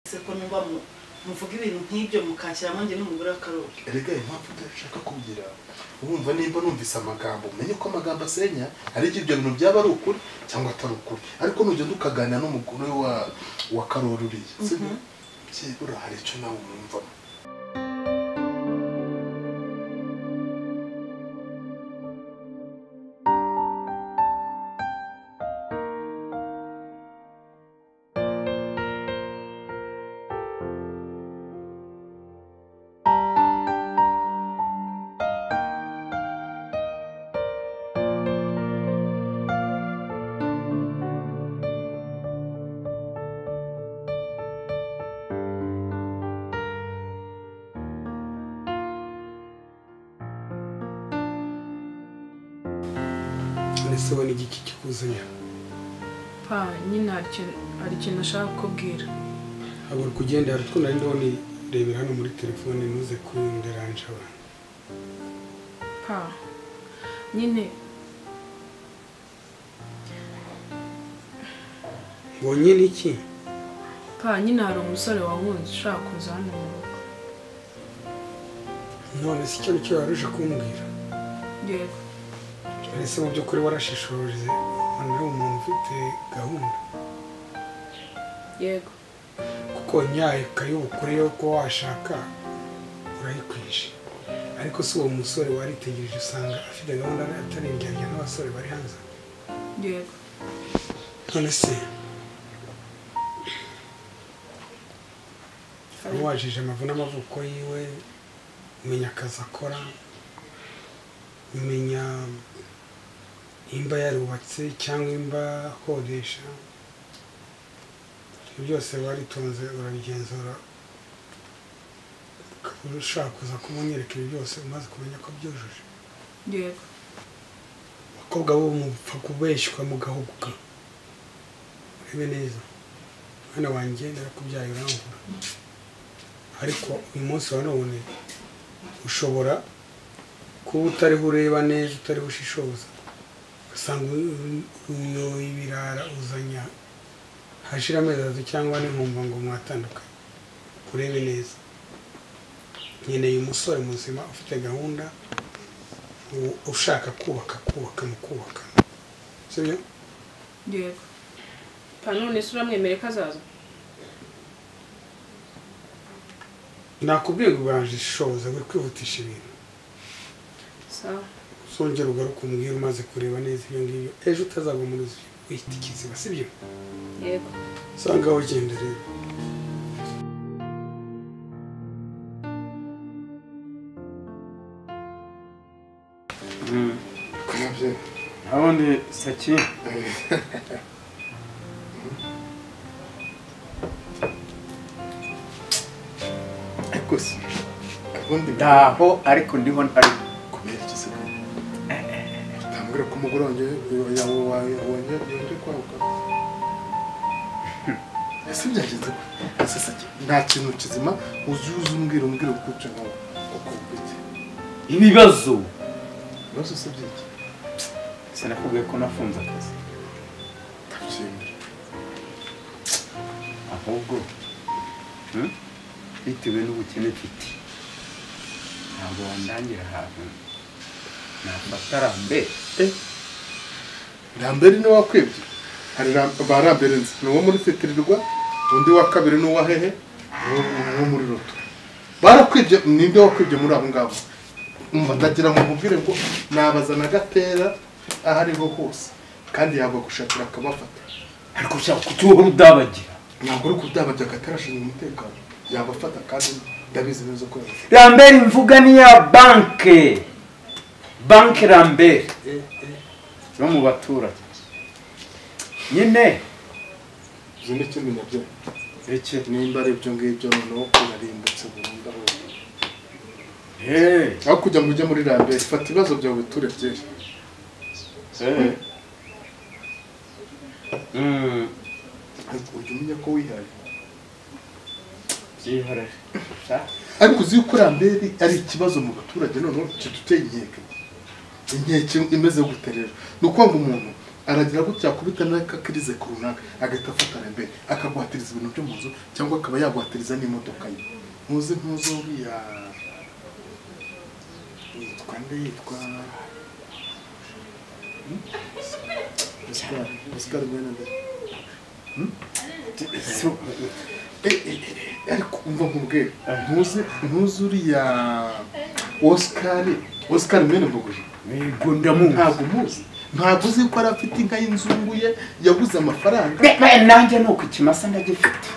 se ko nuba mu- muvuga ibintu nk'ibyo mukakiramo njye n'umugore w'akarori erega impamvu udashaka kugira urumva nimba numvise amagambo umenye ko amagambo asenya hari igihe ibyo bintu byaba ari ukuri cyangwa atari ukuri ariko nugenda ukaganira n'umugore wa wa karori uriya sibyo byibura hari icyo nawe umwumvamo ndetse ubona igiki kikuzanye pa nyine hari ikintu hari ikintu nashaka kukubwira habura kugenda hari utwo nari ndabona irebera hano muri telefone ntuze kunderanje abantu pa nyine mbonye n'iki pa nyine hari umusore wahunze ushaka kuza hano mu rugo none si cyo nicyo wari uje kumbwira yego mbese mu by'ukuri warashishoreze ubona ari umuntu ufite gahunda yego kuko nyayo kayubukure yo kuba washaka urayikwije ariko si uwo musore waritegereje usanga afite gahunda atari indyarya n'abasore bari hanze yego none se wari wajije amavu n'amavuko yiwe umenya akazi akora umenya imba yarubatse cyangwa imba akodesha ibyo byose waritonze urabigenzura ukaba ushaka kuza kumunyereka ibi byose umaze kumenya ko byujuje yego abakobwa bo mupfa kubeshywa mugahubuka urebe neza mwana wanjye narakubyaye urangura ariko uyu munsi wa none ushobora kuba utariho ureba neza utariho ushishoza ugasanga uyoye ibirara uzanya hashira amezi atatu cyangwa n'inkumva ngo mwatandukanye urebe neza nkeneye umusore muzima ufite gahunda u- ushaka kubaka kubaka mu kubaka sibyo yego pa none se uramwemere ko azaza nakubwiye ngo ubanje ishoza buri kwihutisha ibintu sawa uzongera ugaruke umbwira umaze kureba neza ibyo ngibyo ejo utazagwa mu ruzi wihita ikiziba sibyo yego usanga ugenda rero nabyo Abundi saki ariko se ubundi ntaho ariko ndiho ntari kubera iki se utambwira ko umugore wanjye yawe wongeye yongeye kwaguka ese byagenze gute ese se nta kintu kizima uzuze umbwira umbwira gutyo nkawe uko bwite ibibazo ibibazo se by'iki sinakubwiye ko nafunze akazi ndabyemera ahubwo hmm, bitewe n'ubukene mfite ntabwo wandangira ahantu nafata rambe rambere ni wakwibye hari ram- ba rambere nzi ni uwo muri fitirirwa undi wa kabiri ni uwa hehe uwo uwo muri roto barakwibye ninde wakwibye muri abo ngabo umva ndagira ngo nkubwire ngo nabazana agatera aho ariho hose kandi yabagushakira akabafata ariko ushaka kutuhora udabagira ntabwo uri kubyabajya agatera ashinzwe umutekano yabafata kandi ndabizi neza ko yabafata rambere mvuga ni ya banke banke rambere yo mu baturage nyine ibyo ni kimwe nabyo iki nimba ari ibyo ngibyo noneho urarimbutse burundu aho uri. hey. aho kujya ngo ujye muri rambere fata ibibazo byawe turekere Mm, ariko ujya umenya ko wihaye byihorere ariko uzi yuko ramberi ari ikibazo mu baturage noneho kiduteye inkeke inkeke imeze gute rero ni ukuvuga ngo umuntu aragira gutya yakubita n'akakirize ku runaka agahita afatana imbere akaguhatiriza ibintu byo mu nzu cyangwa akaba yaguhatiriza n'imodoka ye ntuzi ntuzi uriya yitwa nde yitwa Hmm? Oscar Oscar Mwenende So- ariko umva nkubwire ntuzi ntuzi uriya Oscar Oscar Mwenende mbogoje Yego ndamuzi ntabwo umuzi ntabwo uzi ko yari afite inka y'inzungu ye yaguze amafaranga Be- nanjye ni uko ikimasa ndagifite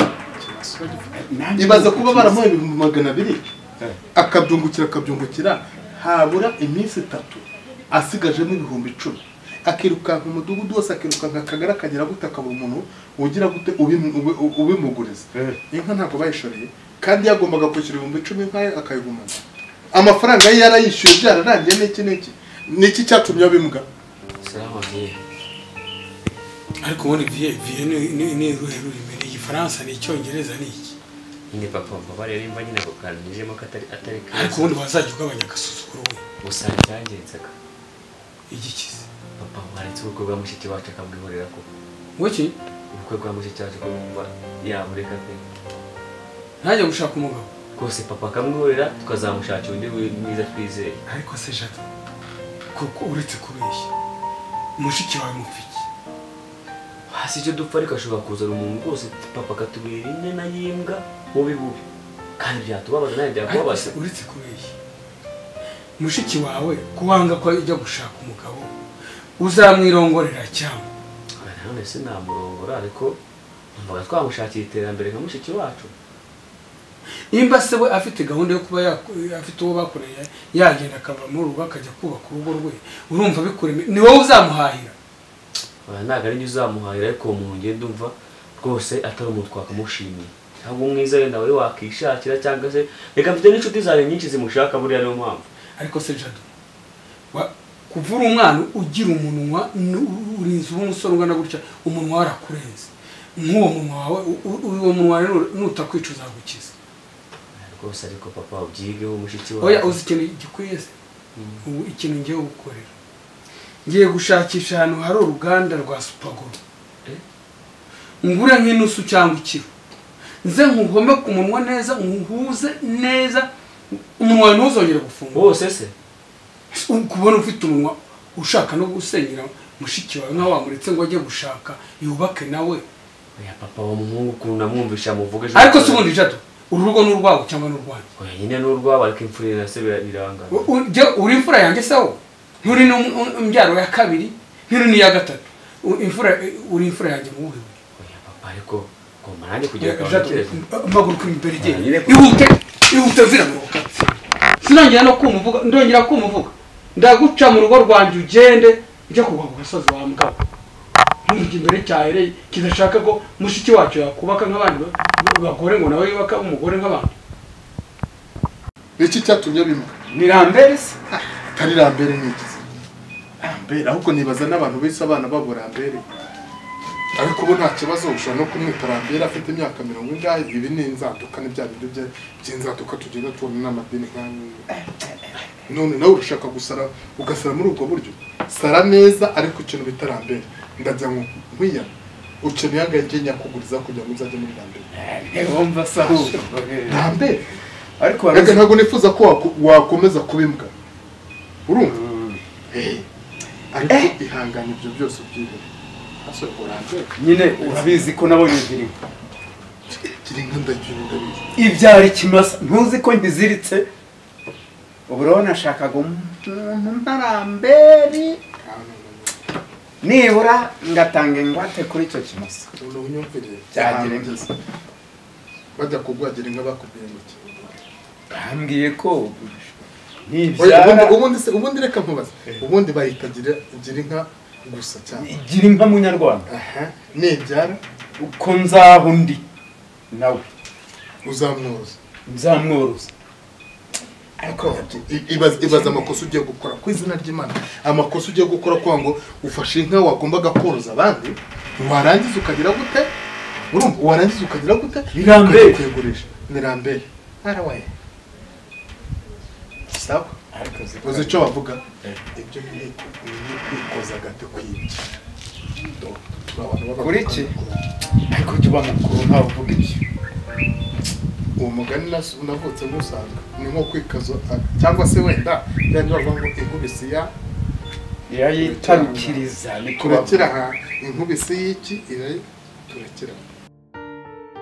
Nanjye ibaza ni uko kuba ikimasa- baramuha ibihumbi magana abiri akabyungukira akabyungukira habura iminsi itatu asigajemo ibihumbi icumi akirukanka umudugudu wose akirukanka akagari akagera gute akabura umuntu ugira gute ubimu- ubi- u- ubimuguriza Eh. inka ntabwo bayishoreye kandi yagombaga kwishyura ibihumbi icumi inka ye akayigumana amafaranga ye yarayishyuye byararangiye n'iki n'iki niki cyatumye abimbwa ariko ubundi viye viye ni- ni ni uruhe rurimi ni igifaransa ni icyongereza ni iki ni papa papa rero imva nyine ako kantu nijemo ko atari atari ariko keza ubundi wazajya ugabanya agasuzuguro we gusa byangiritsaga igikize papa waretse ubukwe bwa mushiki wacu akabwihorera ko woki ubukwe bwa mushiki wacu ko bumva yamureka pe ntajya gushaka umugabo rwose papa akamwihorera tukazamushakira undi wi- mwiza twizeye ariko se jada kuko uretse kubeshya mushiki wawe mufiki hasi icyo dupfa ariko ashobora kuzana umuntu rwose papa akatubera imena y'imbwa bubi bubi kandi byatubabaza nawe ariko byakubabaza se uretse kubeshya mushiki wawe kuwanga ko ajya gushaka umugabo uzamwirongorera cyangwa Aha, nanone se namurongora ariko numvaga twamushakira iterambere nka mushiki wacu nimba se we afite gahunda yo kuba yaku- afite uwo bakoreye yagenda akava muri urugo akajya kubaka urugo rwe urumva bikureme ni wowe uzamuhahira Aha, ntabwo ari njye uzamuhahira ariko uwo muntu ngenda umva rwose atari umuntu twakamushimiye ahubwo umwiza wenda we wakishakira cyangwa se reka mfite n'inshuti zanjye nyinshi zimushaka buriya niyo mpamvu ariko se jado wa- kuva uri umwana ugira umunwa nu- urinze uba umusore ungana gutya umunwa warakurenze nk'uwo munwa wawe u- u- uwo munwa rero nutakwica uzagukiza rwose ariko papa ubyigeho mushiki wawe oya uzi ikintu gikwiye se ubu ikintu ngiye gukorera ngiye gushakisha ahantu hari uruganda rwa supagoro Eh? ngure nk'inusu cyangwa ikiro nze nkuhome ku munwa neza nkuhuze neza umunwa wawe ntuzongere gufungura wose se kubona ufite umunwa ushaka no gusenyera mushiki wawe nkaho wamuretse ngo ajye gushaka yubake nawe oya papa wa muhungu ukuntu namwumvisha muvuge ejo ariko si ubundi jado uru rugo ni urwawe cyangwa ni urwanjye oya nyine ni urwabo ariko imfura ye na se bira- birangana U- u- jya- uri imfura yanjye se wowe nturi n'imbyaro ya kabiri nturi n'iya gatatu U- imfura uri imfura yanjye mu buhe buryo oya papa ariko ngomba nanjye kugira gahunda Jado, icyereza mpaguruka imbere igenda Nyine- ihute ihute vira mu rukatsi sinongera no kumuvuga ndongera kumuvuga ndaguca mu rugo rwanjye ugende ujye kugwa ku gasozi wa mugabo ntumujye imbere cyahereye kidashaka ko mushiki wacu yakubaka nk'abandi ba- ba- bagore ngo nawe yubaka umugore nk'abandi niki cyatumye abimbwa ni rambere se atari rambere n'igize rambere ahubwo nibaza n'abantu bise abana babo rambere ariko ubu nta kibazo ushobora no kumwita rambere afite imyaka mirongo ingahe ibi ni inzaduka ni bya bintu bya- by'inzaduka tugenda tubona n'amadini nk'aya none nawe urashaka gusara ugasara muri ubwo buryo sara neza ariko ikintu bita rambere ndagira ngo nkwiya ukeneye agahenge nyakuguriza kugira ngo uzajye muri rambere wumva se ahubwo rambere ariko reka waruzi ntabwo nifuza ko waku- wakomeza kuba imbwa urumva ariko ihangane ibyo byose ubyibere asore urambere nyine urabizi ko nabonye indirimbo gira inka ndagira ndabizi ibyara ikimasa ntuzi ko ngiziritse ubu rero nashakaga umuntu ntaramberi nibura ngatanga ingwate kuri icyo kimasa umuntu unyumvire Cyagira ahantu inka. ugeze. bajya kugwagira inka bakubwiye ngo iki bambwiye ko Oya, nibyara ubundi- ubundi se ubundi reka nkubaze ubundi bahita gira gira inka gusa cyane igira inka munyarwanda aha nibyara uko nzaho undi nawe uzamwoza nzamworoza ariko i- ibaze ibaze amakosa ugiye gukora ku izina ry'imana amakosa ugiye gukora kwa ngo ufashe inka wagombaga koroza abandi warangiza ukagira gute urumva warangiza ukagira gute Ni rambere. ukajya kuyigurisha ni rambere harawaye sawa ariko uzi zikora icyo bavuga ibyo ni ni kwikoza agati kwibye kuri iki ariko jya uba mukuru ntawe uvuga ibyo uwo mugani nas- navutse nkusanga ni nko kwikaza cyangwa se wenda yandi bavuga ngo inkubisi ya irayitarukiriza ni turakira kubavuga aha inkubisi y'iki irayi turakira aha.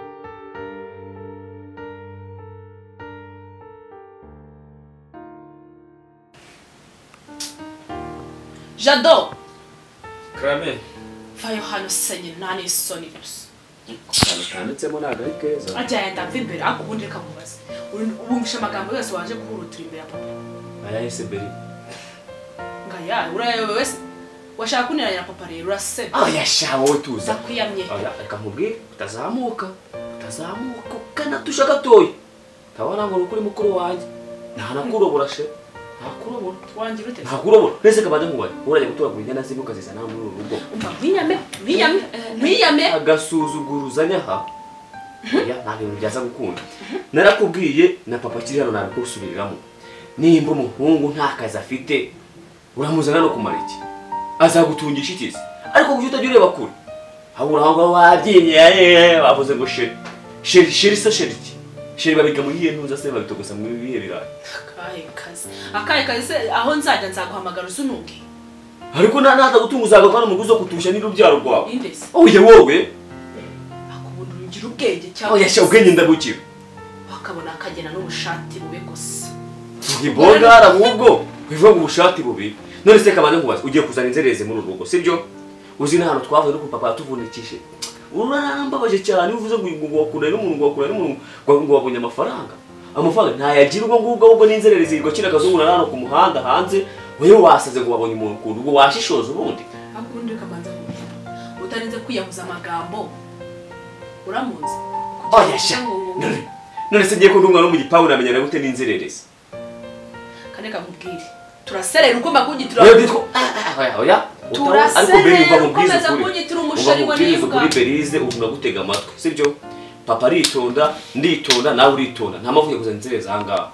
jado karame vayo hano senye nta n'isoni gusa akantu kanditsemo ntabwo ari keza ajya yenda mva imbere ariko ubundi reka nkubaze Uri- wumvishe amagambo yose waje guhurutira imbere ya papa aya eseberi ngaya urayobe wese washaka kuniranya na papa rero uraseba oya sha wowe tuza ndakwiyamye oya reka nkubwire utazamuka utazamuka ugana dusha gatoya ntabona ngo ni ukuri mukuru wanjye nta nakurobora she ntakurobora wangira ute ntakurobora uretse ko bajya nkubaye urajya gutoragura inyana zibi ukazizana muri uru rugo umva mwiyame mwiyame mwiyame agasuzuguruzanya ha oya nta bintu byaza gukunda narakubwiye na papa akiri hano nabikusubiriramo nimba umuhungu nta kazi afite uramuzana no kumara iki azagutungisha iki se ariko kuki utajya ureba kure habura aho ngaho wabyimye eh, bavuze ngo sheri sheri sheri se sheri iki sheri babiga mu yihe ntuza se babitogosa mu bihe birayi akahe kazi akahe kazi se aho nzajya nzaguhamagara usunuke ariko nta ntaza gutunga uzagakora umuguzi wo kutusha n'urubyaro rwawe indese oya wowe akubona urugira ubwenge cyangwa oya sha ubwenge ndabukira bakabona akagena n'ubushati bube gusa ntibongara ahubwo bivuga ngo ubushati bubiri none se kabane nkubaza ugiye kuzana inzererezi muri uru rugo sibyo uzi n'ahantu twavuye no ku papa yatuvunikishije urarambabaje cyane iyo uvuze ngo uyu ngo wakura n'umuntu ngo wakura n'umuntu ngo ngo wabonye amafaranga amafaranga ntayagira ubwo ngubwo ahubwo n'inzererezi yirirwa kino kazungu na hano ku muhanda hanze wowe wasaze ngo wabonye umuntu ku rugo washishoza ubundi ariko ubundi ukabanza kumenya utarinze kwiyahuza amagambo uramunze Kugira ngo oya sha ngo- none none se ngiye kundunga no mu gipangu namenyana gute n'inzererezi kane kamubwire turaserera ugomba kunyitira oya byitwa ah, ah, oya oya Turaserera, Ariko mbere uva mu bwiza ukomeza ukuri. kunyitira uba umushari wa mubwiriza nibwa ukuri berize uvuga gutega amatwi sibyo papa aritonda nditonda nawe uritonda nta mpamvu yo kuzana inzererezi ahangaha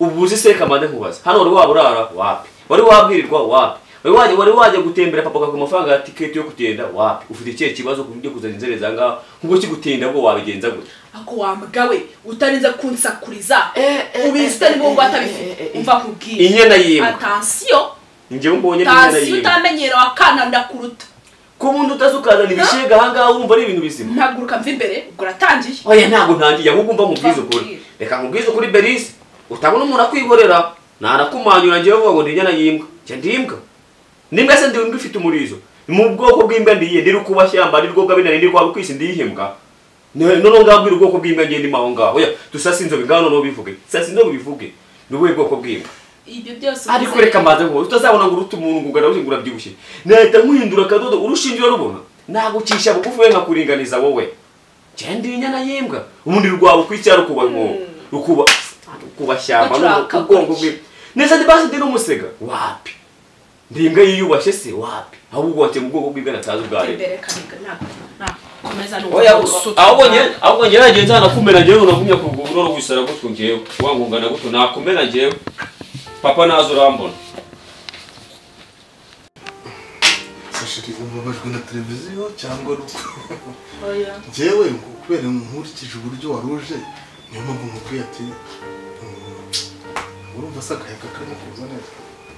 ubu uzi se kamande nkubaza hano wari waba urara wapi wari wabwirirwa wapi wari wajya wari wajya gutembera papa akaguha amafaranga ya tiketi yo kugenda wapi ufite ikihe kibazo ku buryo kuzana inzererezi ahangaha nk'ubwo kigutinda bwo wabigenza gute ako wambwawe utarinze kunsakuriza ubisitari mu ngo atabifite umva nkubwire inyana yimbwa atansiyo njyewe mbonye n'inyana tansiyo yimbwa utamenyera wakana ndakuruta ko ubundi utaza ukazana ibishega ahangaha wumva ari ibintu bizima ntaguruka mva imbere ubwo uratangiye oya ntabwo ntangiye ahubwo mba mubwiza ukuri reka nkubwize ukuri berisi utabona umuntu akwihorera ntanakumanyura njyewe vuba ngo ndi inyana y'imbwa njye ndi imbwa n'imbwa se ndi imbwa ifite umurizo mu bwoko bw'imbwa ndiye ndi rukubashyamba ndi rwogabinari ndi rwaba kwisi ndi ihembwa noneho ngabwira ubwoko bw'imbwa ngiye ndimo aho ngaho oya dusase inzobe ngaho noneho bivuge sasa inzobe bivuge ni ubuhe bwoko bw'imbwa ibyo byose ariko ubizi. reka mbanze ngo utazabona ngo urute umuntu ngo ugaragure ngo urabyibushye nahita nkuhindura akadodo urushingira rubona nagucisha bugufi we nkakuringaniza wowe genda inyana y'imbwa ubundi rwawe ukwicyara ukuba ngo ukuba ukuba shyamba Bacuraka n'ubu- ubwonko bwe neza ntibasi ndi n'umusega wapi ndi imbwa yiyubashye se wapi ahubwo wakiye mu bwoko bw'imbwa natazi ubwa Mva rero imbere kaneka ntabwo nakomeza oya n'ubusutu ahubwo njye ahubwo njye nagenze hano kumena njyewe unavumye kugura no gusara gutyo njyewe wangungana gutyo nakumena njyewe papa nazo urambona sashiri ubabajwe na televiziyo cyangwa n'uko njyewe ngo kubera nkurikije uburyo waruje niyo mpamvu nkubwiye ati "Mm, urumva se akayaga karimo kuza neza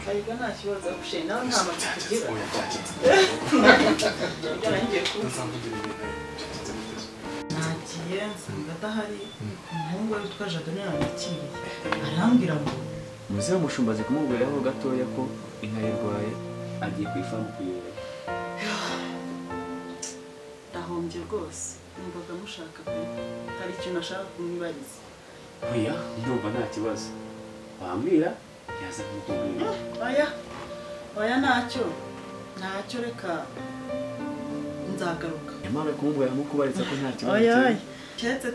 kayiga nta kibazo agushenye nawe nta matsiko ugira oya byacitse yarangiye kuba ntazavugira ibintu byacitse biteze nagiye nsanga adahari umuhungu we witwa jado niwe yamwakiriye arambwira ngo Muze umushumbazi kumubwiraho gatoya ko inka yarwaye agiye ku ifamu kuyora. ndahombye rwose numvaga mushaka pe hari ikintu ashaka kumwibariza Oya, ndumva nta kibazo. Wambwira yaza kumubwira. oya oya ntacyo ntacyo reka nzagaruka Yamara kumubwira nko kubariza ko nta kibazo. oya cyari. oya keretse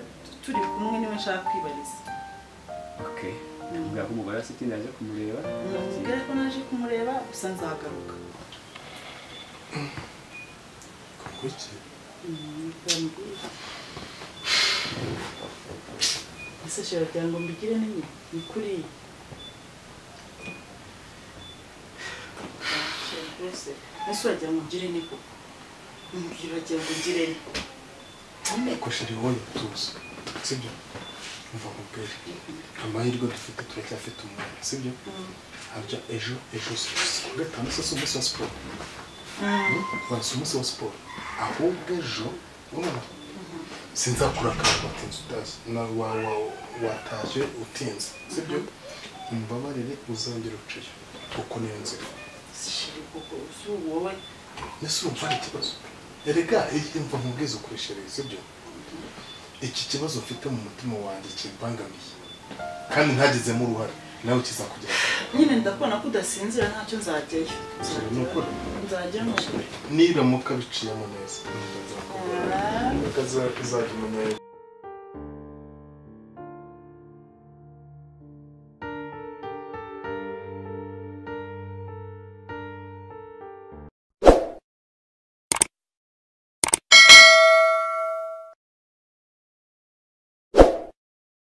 turi kumwe niwe nshaka kwibariza Okay. Nambwira ko umugore wa Sitini yaje kumureba. mubwire ko naje kumureba gusa nzagaruka kuki ese shira kugira ngo mbigire nini ni kuriya rwose ese wagira ngo ngire ni koko uragira ngo ugirene koshere wowe tuzi sibyo umva nkubwire amahirwe dufite turacyafite umwanya sibyo habya ejo ejo ku wa gatanu se si umunsi wa siporo wari si umunsi wa siporo ahubwo ejo urumva sinzakurakara watinze utazi na wa- wa- wataje utinze sibyo umbabarire uzongera uciye kuko niyo nzira zishira kuko uzi wowe mbese urumva ari ikibazo erega iyi- mva nkubwize ukuri sibyo sibyo iki kibazo mfite mu mutima wanjye kimbangamiye kandi ntagizemo uruhare nawe kizakugera nyine ndakubona ko udasinzira ntacyo nzajyayo Nzajya ni ukuri. nzajya ni ukuri niramuka biciyemo neza nzakugera. Nzajya umenya